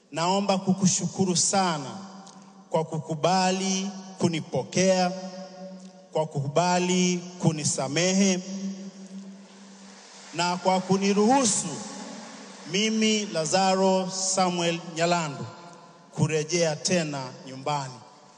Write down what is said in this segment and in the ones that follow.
naomba kukushukuru sana kwa kukubali kunipokea, kwa kukubali kunisamehe na kwa kuniruhusu mimi Lazaro Samuel Nyalandu kurejea tena nyumbani.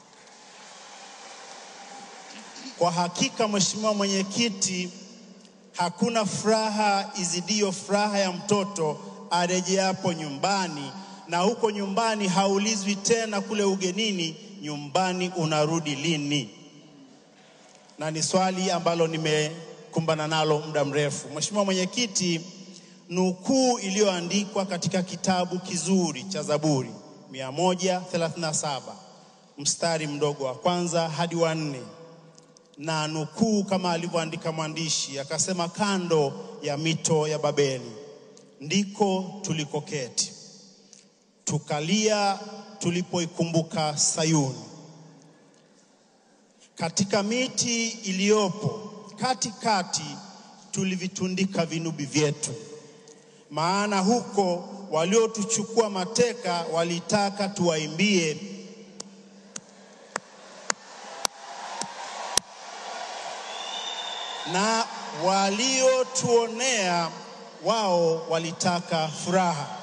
Kwa hakika, Mheshimiwa Mwenyekiti, hakuna furaha izidiyo furaha ya mtoto arejeapo nyumbani, na huko nyumbani haulizwi tena kule ugenini, nyumbani unarudi lini? Na ni swali ambalo nimekumbana nalo muda mrefu. Mheshimiwa Mwenyekiti, nukuu iliyoandikwa katika kitabu kizuri cha Zaburi 137 mstari mdogo wa kwanza hadi wa nne na nukuu kama alivyoandika mwandishi akasema, kando ya mito ya Babeli ndiko tulikoketi tukalia tulipoikumbuka Sayuni. Katika miti iliyopo katikati tulivitundika vinubi vyetu, maana huko waliotuchukua mateka walitaka tuwaimbie na waliotuonea wao walitaka furaha.